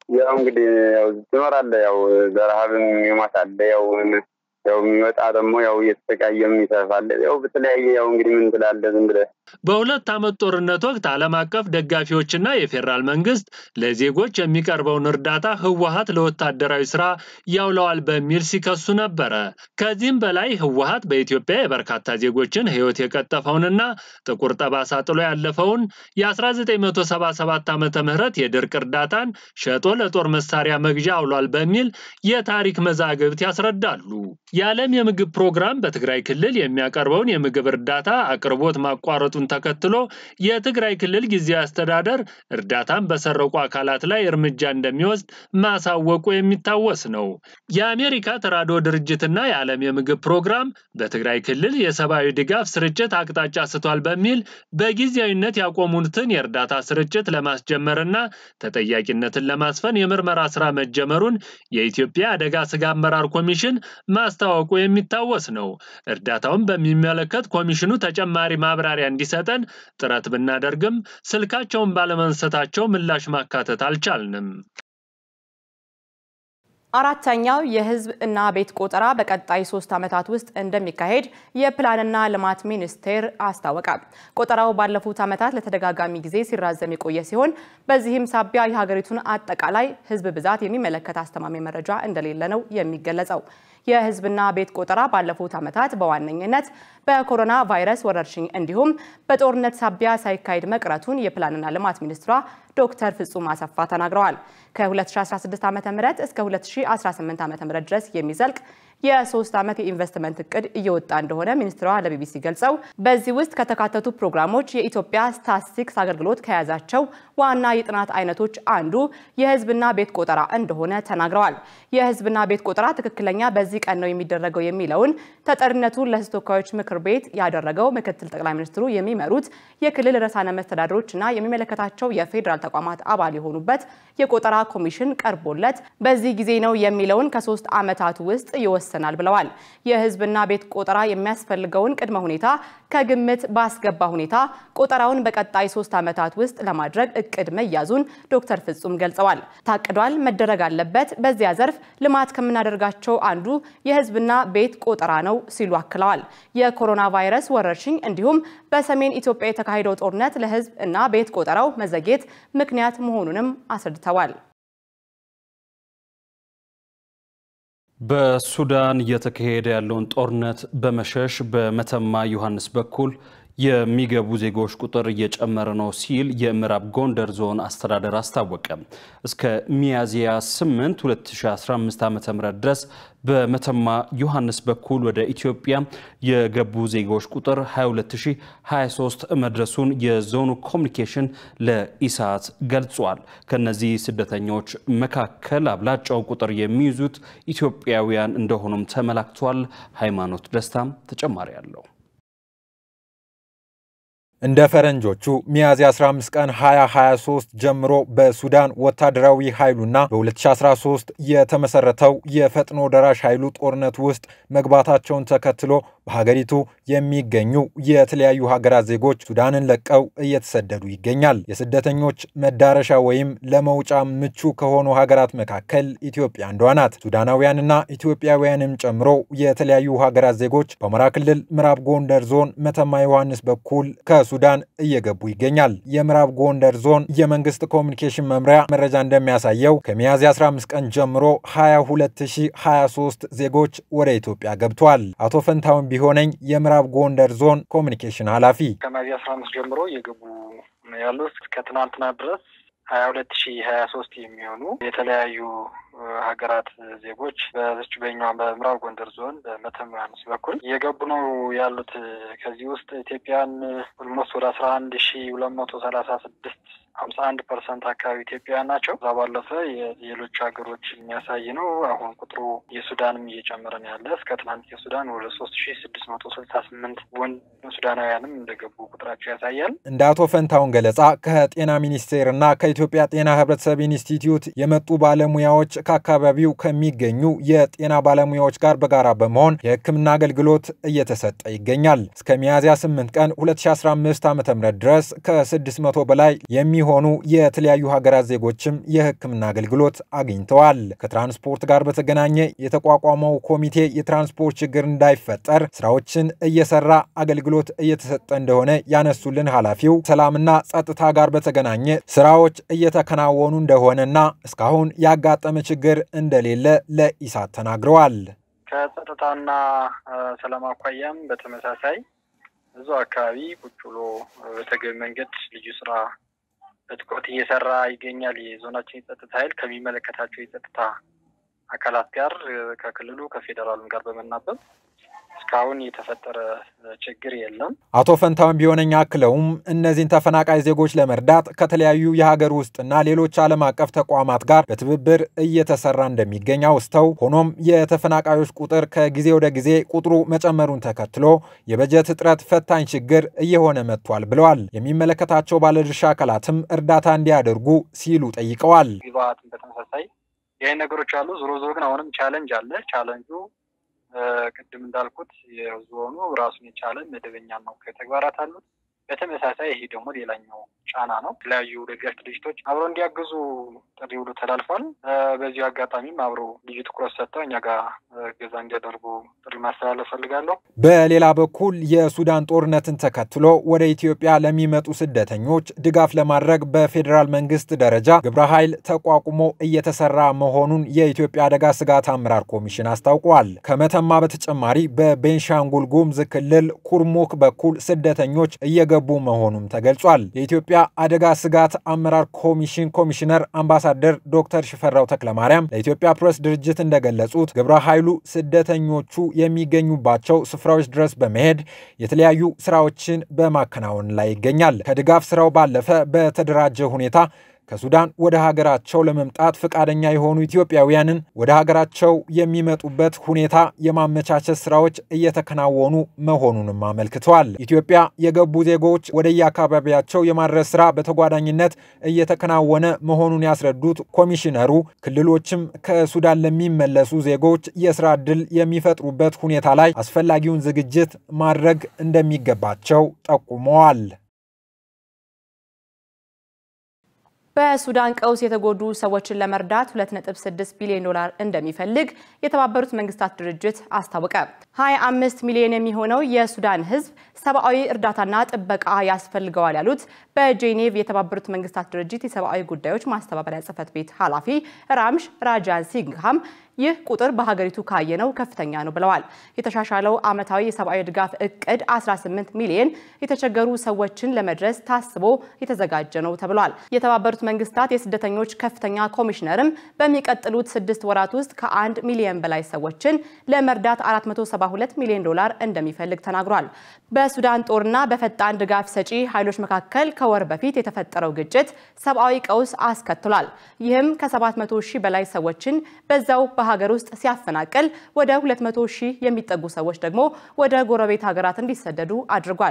ያው እንግዲህ ያው ትኖራለህ። ያው በረሀብም ይሞታል። ያው ያው የሚመጣ ደግሞ ያው እየተሰቃየም ይተርፋል። ያው በተለያየ ያው እንግዲህ ምን ትላለህ ዝም ብለህ በሁለት ዓመት ጦርነት ወቅት ዓለም አቀፍ ደጋፊዎችና የፌዴራል መንግስት ለዜጎች የሚቀርበውን እርዳታ ህወሀት ለወታደራዊ ስራ ያውለዋል በሚል ሲከሱ ነበረ። ከዚህም በላይ ህወሀት በኢትዮጵያ የበርካታ ዜጎችን ህይወት የቀጠፈውንና ጥቁር ጠባሳ ጥሎ ያለፈውን የ1977 ዓ ም የድርቅ እርዳታን ሸጦ ለጦር መሳሪያ መግዣ አውሏል በሚል የታሪክ መዛግብት ያስረዳሉ። የዓለም የምግብ ፕሮግራም በትግራይ ክልል የሚያቀርበውን የምግብ እርዳታ አቅርቦት ማቋረጡን ተከትሎ የትግራይ ክልል ጊዜያዊ አስተዳደር እርዳታን በሰረቁ አካላት ላይ እርምጃ እንደሚወስድ ማሳወቁ የሚታወስ ነው። የአሜሪካ ተራድኦ ድርጅትና የዓለም የምግብ ፕሮግራም በትግራይ ክልል የሰብአዊ ድጋፍ ስርጭት አቅጣጫ ስቷል በሚል በጊዜያዊነት ያቆሙትን የእርዳታ ስርጭት ለማስጀመርና ተጠያቂነትን ለማስፈን የምርመራ ስራ መጀመሩን የኢትዮጵያ አደጋ ስጋ አመራር ኮሚሽን ማስታወቁ የሚታወስ ነው። እርዳታውን በሚመለከት ኮሚሽኑ ተጨማሪ ማብራሪያ እንዲሰጠን ጥረት ብናደርግም ስልካቸውን ባለመንሰታቸው ምላሽ ማካተት አልቻልንም። አራተኛው የህዝብ እና ቤት ቆጠራ በቀጣይ ሶስት ዓመታት ውስጥ እንደሚካሄድ የፕላንና ልማት ሚኒስቴር አስታወቀ። ቆጠራው ባለፉት ዓመታት ለተደጋጋሚ ጊዜ ሲራዘም የቆየ ሲሆን በዚህም ሳቢያ የሀገሪቱን አጠቃላይ ህዝብ ብዛት የሚመለከት አስተማማኝ መረጃ እንደሌለ ነው የሚገለጸው። የህዝብና ቤት ቆጠራ ባለፉት ዓመታት በዋነኝነት በኮሮና ቫይረስ ወረርሽኝ እንዲሁም በጦርነት ሳቢያ ሳይካሄድ መቅረቱን የፕላንና ልማት ሚኒስትሯ ዶክተር ፍጹም አሰፋ ተናግረዋል። ከ2016 ዓ ም እስከ 2018 ዓ ም ድረስ የሚዘልቅ የሶስት ዓመት የኢንቨስትመንት እቅድ እየወጣ እንደሆነ ሚኒስትሯ ለቢቢሲ ገልጸው በዚህ ውስጥ ከተካተቱ ፕሮግራሞች የኢትዮጵያ ስታትስቲክስ አገልግሎት ከያዛቸው ዋና የጥናት አይነቶች አንዱ የህዝብና ቤት ቆጠራ እንደሆነ ተናግረዋል። የህዝብና ቤት ቆጠራ ትክክለኛ በዚህ ቀን ነው የሚደረገው የሚለውን ተጠሪነቱን ለህዝብ ተወካዮች ምክር ቤት ያደረገው ምክትል ጠቅላይ ሚኒስትሩ የሚመሩት የክልል ርዕሳነ መስተዳድሮችና የሚመለከታቸው የፌዴራል ተቋማት አባል የሆኑበት የቆጠራ ኮሚሽን ቀርቦለት በዚህ ጊዜ ነው የሚለውን ከሶስት ዓመታቱ ውስጥ ይወሰናል ብለዋል። የህዝብና ቤት ቆጠራ የሚያስፈልገውን ቅድመ ሁኔታ ከግምት ባስገባ ሁኔታ ቆጠራውን በቀጣይ ሶስት ዓመታት ውስጥ ለማድረግ እቅድ መያዙን ዶክተር ፍጹም ገልጸዋል። ታቅዷል፣ መደረግ አለበት። በዚያ ዘርፍ ልማት ከምናደርጋቸው አንዱ የህዝብና ቤት ቆጠራ ነው ሲሉ አክለዋል። የኮሮና ቫይረስ ወረርሽኝ እንዲሁም በሰሜን ኢትዮጵያ የተካሄደው ጦርነት ለህዝብ እና ቤት ቆጠራው መዘግየት ምክንያት መሆኑንም አስረድተዋል። በሱዳን እየተካሄደ ያለውን ጦርነት በመሸሽ በመተማ ዮሐንስ በኩል የሚገቡ ዜጎች ቁጥር እየጨመረ ነው ሲል የምዕራብ ጎንደር ዞን አስተዳደር አስታወቀ። እስከ ሚያዝያ 8 2015 ዓ ም ድረስ በመተማ ዮሐንስ በኩል ወደ ኢትዮጵያ የገቡ ዜጎች ቁጥር 22023 መድረሱን የዞኑ ኮሚኒኬሽን ለኢሳት ገልጿል። ከነዚህ ስደተኞች መካከል አብላጫው ቁጥር የሚይዙት ኢትዮጵያውያን እንደሆኑም ተመላክቷል። ሃይማኖት ደስታም ተጨማሪ አለው። እንደ ፈረንጆቹ ሚያዝያ 15 ቀን 2023 ጀምሮ በሱዳን ወታደራዊ ኃይሉና በ2013 የተመሰረተው የፈጥኖ ደራሽ ኃይሉ ጦርነት ውስጥ መግባታቸውን ተከትሎ በሀገሪቱ የሚገኙ የተለያዩ ሀገራት ዜጎች ሱዳንን ለቀው እየተሰደዱ ይገኛል። የስደተኞች መዳረሻ ወይም ለመውጫ ምቹ ከሆኑ ሀገራት መካከል ኢትዮጵያ አንዷ ናት። ሱዳናውያንና ኢትዮጵያውያንም ጨምሮ የተለያዩ ሀገራት ዜጎች በአማራ ክልል ምዕራብ ጎንደር ዞን መተማ ዮሐንስ በኩል ከሱዳን እየገቡ ይገኛል። የምዕራብ ጎንደር ዞን የመንግስት ኮሚኒኬሽን መምሪያ መረጃ እንደሚያሳየው ከሚያዝያ 15 ቀን ጀምሮ 22023 ዜጎች ወደ ኢትዮጵያ ገብተዋል። አቶ ፈንታውን ቢሆነኝ የምዕራብ ጎንደር ዞን ኮሚኒኬሽን ኃላፊ ከሚያዝያ አስራ አምስት ጀምሮ እየገቡ ነው ያሉት እስከ ትናንትና ድረስ ሀያ ሁለት ሺ ሀያ ሶስት የሚሆኑ የተለያዩ ሀገራት ዜጎች በዝች በኛዋ በምዕራብ ጎንደር ዞን በመተማ ዮሐንስ በኩል እየገቡ ነው ያሉት። ከዚህ ውስጥ ኢትዮጵያን ኦልሞስት ወደ አስራ አንድ ሺ ሁለት መቶ ሰላሳ ስድስት ሀምሳ አንድ ፐርሰንት አካባቢ ኢትዮጵያውያን ናቸው። እዛ ባለፈ የሌሎች ሀገሮች የሚያሳይ ነው። አሁን ቁጥሩ የሱዳንም እየጨመረ ነው ያለ እስከ ትናንት የሱዳን ወደ ሶስት ሺ ስድስት መቶ ስልሳ ስምንት ወንድ ሱዳናውያንም እንደገቡ ቁጥራቸው ያሳያል። እንደ አቶ ፈንታውን ገለጻ ከጤና ሚኒስቴር እና ከኢትዮጵያ ጤና ህብረተሰብ ኢንስቲትዩት የመጡ ባለሙያዎች ከአካባቢው ከሚገኙ የጤና ባለሙያዎች ጋር በጋራ በመሆን የሕክምና አገልግሎት እየተሰጠ ይገኛል። እስከ ሚያዝያ 8 ቀን 2015 ዓ ም ድረስ ከ600 በላይ የሚሆኑ የተለያዩ ሀገራት ዜጎችም የሕክምና አገልግሎት አግኝተዋል። ከትራንስፖርት ጋር በተገናኘ የተቋቋመው ኮሚቴ የትራንስፖርት ችግር እንዳይፈጠር ስራዎችን እየሰራ አገልግሎት እየተሰጠ እንደሆነ ያነሱልን ኃላፊው ሰላምና ጸጥታ ጋር በተገናኘ ስራዎች እየተከናወኑ እንደሆነና እስካሁን ያጋጠመ ችግር እንደሌለ ለኢሳት ተናግረዋል። ከጸጥታና ሰላም አኳያም በተመሳሳይ ብዙ አካባቢ ቁጭ ብሎ በተገቢ መንገድ ልዩ ስራ በትኩረት እየሰራ ይገኛል። የዞናችን የጸጥታ ኃይል ከሚመለከታቸው የጸጥታ አካላት ጋር ከክልሉ ከፌዴራሉም ጋር በመናበብ እስካሁን የተፈጠረ ችግር የለም። አቶ ፈንታውን ቢሆነኝ አክለውም እነዚህን ተፈናቃይ ዜጎች ለመርዳት ከተለያዩ የሀገር ውስጥና ሌሎች ዓለም አቀፍ ተቋማት ጋር በትብብር እየተሰራ እንደሚገኝ አውስተው ሆኖም የተፈናቃዮች ቁጥር ከጊዜ ወደ ጊዜ ቁጥሩ መጨመሩን ተከትሎ የበጀት እጥረት ፈታኝ ችግር እየሆነ መጥቷል ብለዋል። የሚመለከታቸው ባለድርሻ አካላትም እርዳታ እንዲያደርጉ ሲሉ ጠይቀዋል። ግብአትም በተመሳሳይ ይህ ነገሮች አሉ። ዞሮ ዞሮ ግን አሁንም ቻለንጅ አለ። ቻለንጁ ቅድም እንዳልኩት የዞኑ ራሱን የቻለ መደበኛ ነው ተግባራት አሉት። በተመሳሳይ ይሄ ደግሞ ሌላኛው ጫና ነው። የተለያዩ ደጋፊ ድርጅቶች አብረው እንዲያግዙ ጥሪ ውሎ ተላልፏል። በዚሁ አጋጣሚም አብረው ልዩ ትኩረት ሰጥተው እኛ ጋር እገዛ እንዲያደርጉ ጥሪ ማስተላለፍ ፈልጋለሁ። በሌላ በኩል የሱዳን ጦርነትን ተከትሎ ወደ ኢትዮጵያ ለሚመጡ ስደተኞች ድጋፍ ለማድረግ በፌዴራል መንግስት ደረጃ ግብረ ኃይል ተቋቁሞ እየተሰራ መሆኑን የኢትዮጵያ አደጋ ስጋት አመራር ኮሚሽን አስታውቋል። ከመተማ በተጨማሪ በቤንሻንጉል ጉሙዝ ክልል ኩርሙክ በኩል ስደተኞች እየገቡ መሆኑም ተገልጿል። የኢትዮጵያ አደጋ ስጋት አመራር ኮሚሽን ኮሚሽነር አምባሳደር ዶክተር ሽፈራው ተክለማርያም ለኢትዮጵያ ፕሬስ ድርጅት እንደገለጹት ግብረ ኃይሉ ስደተኞቹ የሚገኙባቸው ስፍራዎች ድረስ በመሄድ የተለያዩ ስራዎችን በማከናወን ላይ ይገኛል። ከድጋፍ ስራው ባለፈ በተደራጀ ሁኔታ ከሱዳን ወደ ሀገራቸው ለመምጣት ፈቃደኛ የሆኑ ኢትዮጵያውያንን ወደ ሀገራቸው የሚመጡበት ሁኔታ የማመቻቸት ስራዎች እየተከናወኑ መሆኑንም አመልክተዋል። ኢትዮጵያ የገቡ ዜጎች ወደየአካባቢያቸው የማድረስ ስራ በተጓዳኝነት እየተከናወነ መሆኑን ያስረዱት ኮሚሽነሩ ክልሎችም ከሱዳን ለሚመለሱ ዜጎች የስራ ዕድል የሚፈጥሩበት ሁኔታ ላይ አስፈላጊውን ዝግጅት ማድረግ እንደሚገባቸው ጠቁመዋል። በሱዳን ቀውስ የተጎዱ ሰዎችን ለመርዳት 2.6 ቢሊዮን ዶላር እንደሚፈልግ የተባበሩት መንግስታት ድርጅት አስታወቀ። 25 ሚሊዮን የሚሆነው የሱዳን ሕዝብ ሰብአዊ እርዳታና ጥበቃ ያስፈልገዋል ያሉት በጄኔቭ የተባበሩት መንግስታት ድርጅት የሰብአዊ ጉዳዮች ማስተባበሪያ ጽህፈት ቤት ኃላፊ ራምሽ ራጃን ሲንግሃም ይህ ቁጥር በሀገሪቱ ካየነው ከፍተኛ ነው ብለዋል። የተሻሻለው ዓመታዊ የሰብአዊ ድጋፍ እቅድ 18 ሚሊዮን የተቸገሩ ሰዎችን ለመድረስ ታስቦ የተዘጋጀ ነው ተብሏል። የተባበሩት መንግስታት የስደተኞች ከፍተኛ ኮሚሽነርም በሚቀጥሉት ስድስት ወራት ውስጥ ከአንድ ሚሊዮን በላይ ሰዎችን ለመርዳት 472 ሚሊዮን ዶላር እንደሚፈልግ ተናግሯል። በሱዳን ጦርና በፈጣን ድጋፍ ሰጪ ኃይሎች መካከል ከወር በፊት የተፈጠረው ግጭት ሰብአዊ ቀውስ አስከትሏል። ይህም ከ700 ሺህ በላይ ሰዎችን በዛው በሀገር ውስጥ ሲያፈናቅል ወደ 200 ሺህ የሚጠጉ ሰዎች ደግሞ ወደ ጎረቤት ሀገራት እንዲሰደዱ አድርጓል።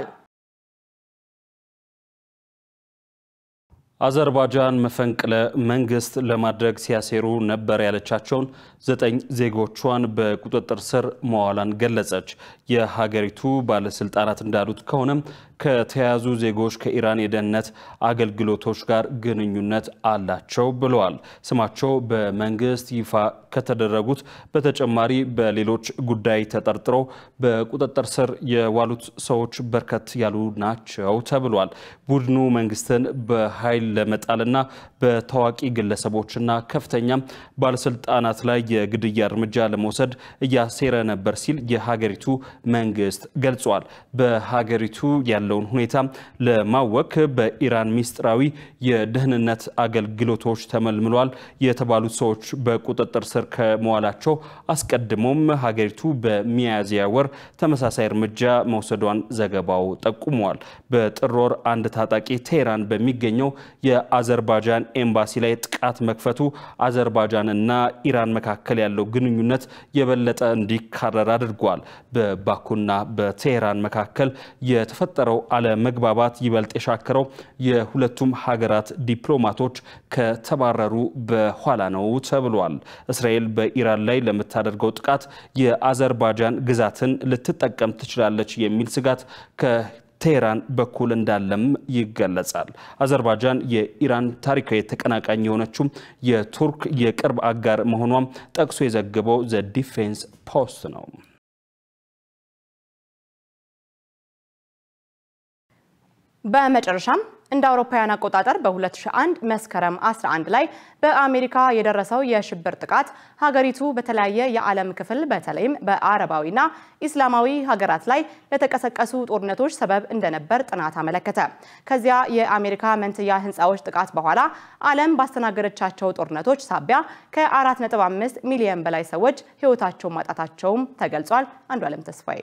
አዘርባጃን መፈንቅለ መንግስት ለማድረግ ሲያሴሩ ነበር ያለቻቸውን ዘጠኝ ዜጎቿን በቁጥጥር ስር መዋሏን ገለጸች። የሀገሪቱ ባለስልጣናት እንዳሉት ከሆነም ከተያዙ ዜጎች ከኢራን የደህንነት አገልግሎቶች ጋር ግንኙነት አላቸው ብለዋል። ስማቸው በመንግስት ይፋ ከተደረጉት በተጨማሪ በሌሎች ጉዳይ ተጠርጥረው በቁጥጥር ስር የዋሉት ሰዎች በርከት ያሉ ናቸው ተብሏል። ቡድኑ መንግስትን በኃይል ለመጣልና በታዋቂ ግለሰቦችና ከፍተኛ ባለስልጣናት ላይ የግድያ እርምጃ ለመውሰድ እያሴረ ነበር ሲል የሀገሪቱ መንግስት ገልጿል። በሀገሪቱ ያለውን ሁኔታ ለማወክ በኢራን ሚስጥራዊ የደህንነት አገልግሎቶች ተመልምሏል የተባሉት ሰዎች በቁጥጥር ስር ከመዋላቸው አስቀድሞም ሀገሪቱ በሚያዝያ ወር ተመሳሳይ እርምጃ መውሰዷን ዘገባው ጠቁመዋል። በጥር ወር አንድ ታጣቂ ቴህራን በሚገኘው የአዘርባጃን ኤምባሲ ላይ ጥቃት መክፈቱ አዘርባጃንና ኢራን መካከል ያለው ግንኙነት የበለጠ እንዲካረር አድርጓል። በባኩና በቴህራን መካከል የተፈጠረው የነበረው አለመግባባት ይበልጥ የሻከረው የሁለቱም ሀገራት ዲፕሎማቶች ከተባረሩ በኋላ ነው ተብሏል። እስራኤል በኢራን ላይ ለምታደርገው ጥቃት የአዘርባጃን ግዛትን ልትጠቀም ትችላለች የሚል ስጋት ቴህራን በኩል እንዳለም ይገለጻል። አዘርባጃን የኢራን ታሪካዊ ተቀናቃኝ የሆነችው የቱርክ የቅርብ አጋር መሆኗም ጠቅሶ የዘገበው ዘ ዲፌንስ ፖስት ነው። በመጨረሻም እንደ አውሮፓውያን አቆጣጠር በ2001 መስከረም 11 ላይ በአሜሪካ የደረሰው የሽብር ጥቃት ሀገሪቱ በተለያየ የዓለም ክፍል በተለይም በአረባዊና ኢስላማዊ ሀገራት ላይ ለተቀሰቀሱ ጦርነቶች ሰበብ እንደነበር ጥናት አመለከተ። ከዚያ የአሜሪካ መንትያ ህንፃዎች ጥቃት በኋላ ዓለም ባስተናገደቻቸው ጦርነቶች ሳቢያ ከ4.5 ሚሊዮን በላይ ሰዎች ህይወታቸውን ማጣታቸውም ተገልጿል። አንዱ ዓለም ተስፋዬ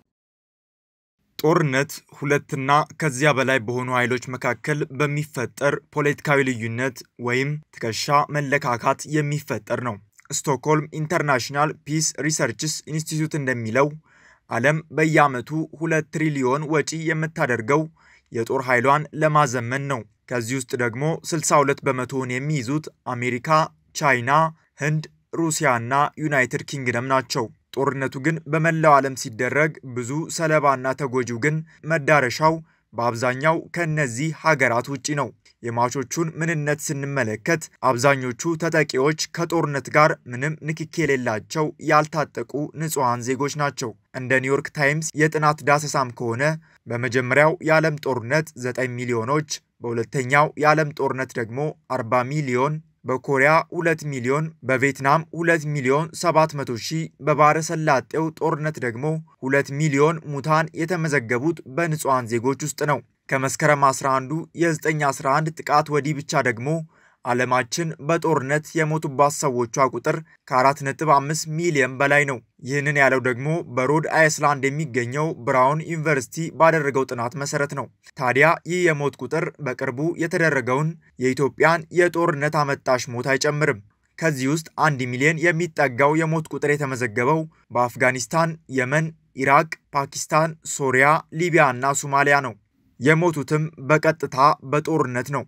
ጦርነት ሁለትና ከዚያ በላይ በሆኑ ኃይሎች መካከል በሚፈጠር ፖለቲካዊ ልዩነት ወይም ትከሻ መለካካት የሚፈጠር ነው። ስቶክሆልም ኢንተርናሽናል ፒስ ሪሰርችስ ኢንስቲትዩት እንደሚለው ዓለም በየዓመቱ ሁለት ትሪሊዮን ወጪ የምታደርገው የጦር ኃይሏን ለማዘመን ነው። ከዚህ ውስጥ ደግሞ 62 በመቶውን የሚይዙት አሜሪካ፣ ቻይና፣ ህንድ፣ ሩሲያና ዩናይትድ ኪንግደም ናቸው። ጦርነቱ ግን በመላው ዓለም ሲደረግ ብዙ ሰለባና ተጎጂው ግን መዳረሻው በአብዛኛው ከእነዚህ ሀገራት ውጪ ነው። የሟቾቹን ምንነት ስንመለከት አብዛኞቹ ተጠቂዎች ከጦርነት ጋር ምንም ንክኪ የሌላቸው ያልታጠቁ ንጹሐን ዜጎች ናቸው። እንደ ኒውዮርክ ታይምስ የጥናት ዳሰሳም ከሆነ በመጀመሪያው የዓለም ጦርነት 9 ሚሊዮኖች፣ በሁለተኛው የዓለም ጦርነት ደግሞ 40 ሚሊዮን በኮሪያ 2 ሚሊዮን፣ በቪየትናም 2 ሚሊዮን 700 ሺህ፣ በባህረ ሰላጤው ጦርነት ደግሞ 2 ሚሊዮን ሙታን የተመዘገቡት በንጹሐን ዜጎች ውስጥ ነው። ከመስከረም 11ዱ የ911 ጥቃት ወዲህ ብቻ ደግሞ ዓለማችን በጦርነት የሞቱባት ሰዎቿ ቁጥር ከ4.5 ሚሊዮን በላይ ነው። ይህንን ያለው ደግሞ በሮድ አይስላንድ የሚገኘው ብራውን ዩኒቨርሲቲ ባደረገው ጥናት መሰረት ነው። ታዲያ ይህ የሞት ቁጥር በቅርቡ የተደረገውን የኢትዮጵያን የጦርነት አመጣሽ ሞት አይጨምርም። ከዚህ ውስጥ አንድ ሚሊዮን የሚጠጋው የሞት ቁጥር የተመዘገበው በአፍጋኒስታን፣ የመን፣ ኢራቅ፣ ፓኪስታን፣ ሶሪያ፣ ሊቢያ እና ሶማሊያ ነው። የሞቱትም በቀጥታ በጦርነት ነው።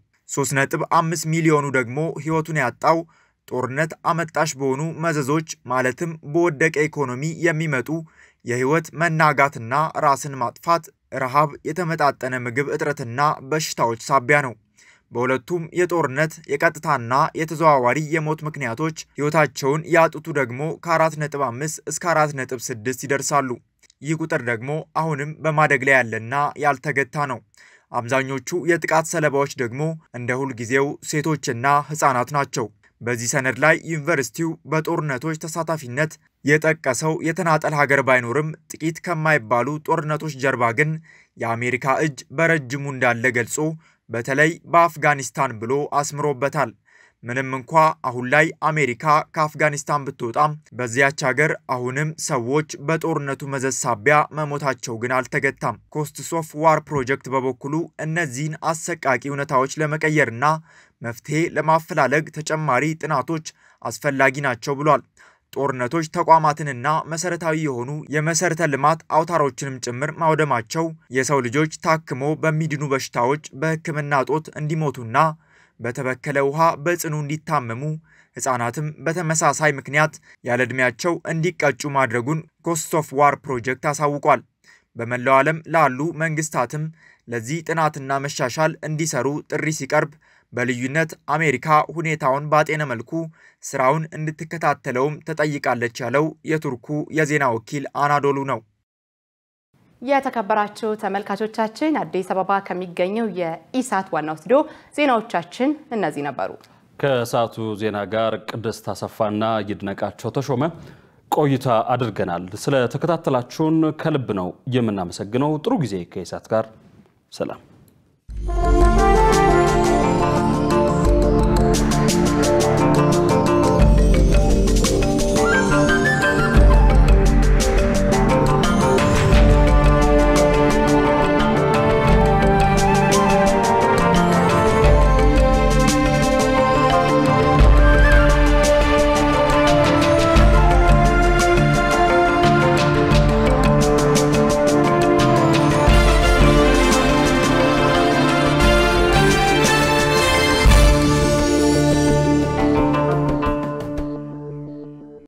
3.5 ሚሊዮኑ ደግሞ ሕይወቱን ያጣው ጦርነት አመጣሽ በሆኑ መዘዞች ማለትም በወደቀ ኢኮኖሚ የሚመጡ የሕይወት መናጋትና ራስን ማጥፋት፣ ረሃብ፣ የተመጣጠነ ምግብ እጥረትና በሽታዎች ሳቢያ ነው። በሁለቱም የጦርነት የቀጥታና የተዘዋዋሪ የሞት ምክንያቶች ሕይወታቸውን ያጡቱ ደግሞ ከ4.5 እስከ 4.6 ይደርሳሉ። ይህ ቁጥር ደግሞ አሁንም በማደግ ላይ ያለና ያልተገታ ነው። አብዛኞቹ የጥቃት ሰለባዎች ደግሞ እንደ ሁልጊዜው ሴቶችና ሕፃናት ናቸው። በዚህ ሰነድ ላይ ዩኒቨርሲቲው በጦርነቶች ተሳታፊነት የጠቀሰው የተናጠል ሀገር ባይኖርም ጥቂት ከማይባሉ ጦርነቶች ጀርባ ግን የአሜሪካ እጅ በረጅሙ እንዳለ ገልጾ በተለይ በአፍጋኒስታን ብሎ አስምሮበታል። ምንም እንኳ አሁን ላይ አሜሪካ ከአፍጋኒስታን ብትወጣም በዚያች ሀገር አሁንም ሰዎች በጦርነቱ መዘዝ ሳቢያ መሞታቸው ግን አልተገታም። ኮስትስ ኦፍ ዋር ፕሮጀክት በበኩሉ እነዚህን አሰቃቂ እውነታዎች ለመቀየርና መፍትሄ ለማፈላለግ ተጨማሪ ጥናቶች አስፈላጊ ናቸው ብሏል። ጦርነቶች ተቋማትንና መሰረታዊ የሆኑ የመሰረተ ልማት አውታሮችንም ጭምር ማውደማቸው የሰው ልጆች ታክሞ በሚድኑ በሽታዎች በሕክምና እጦት እንዲሞቱና በተበከለ ውሃ በጽኑ እንዲታመሙ ሕፃናትም በተመሳሳይ ምክንያት ያለ ዕድሜያቸው እንዲቀጩ ማድረጉን ኮስት ኦፍ ዋር ፕሮጀክት አሳውቋል። በመላው ዓለም ላሉ መንግስታትም ለዚህ ጥናትና መሻሻል እንዲሰሩ ጥሪ ሲቀርብ በልዩነት አሜሪካ ሁኔታውን ባጤነ መልኩ ስራውን እንድትከታተለውም ተጠይቃለች ያለው የቱርኩ የዜና ወኪል አናዶሉ ነው። የተከበራችሁ ተመልካቾቻችን አዲስ አበባ ከሚገኘው የኢሳት ዋናው ስቱዲዮ ዜናዎቻችን እነዚህ ነበሩ። ከሰዓቱ ዜና ጋር ቅድስት አሰፋና ይድነቃቸው ተሾመ ቆይታ አድርገናል። ስለተከታተላችሁን ከልብ ነው የምናመሰግነው። ጥሩ ጊዜ ከኢሳት ጋር ሰላም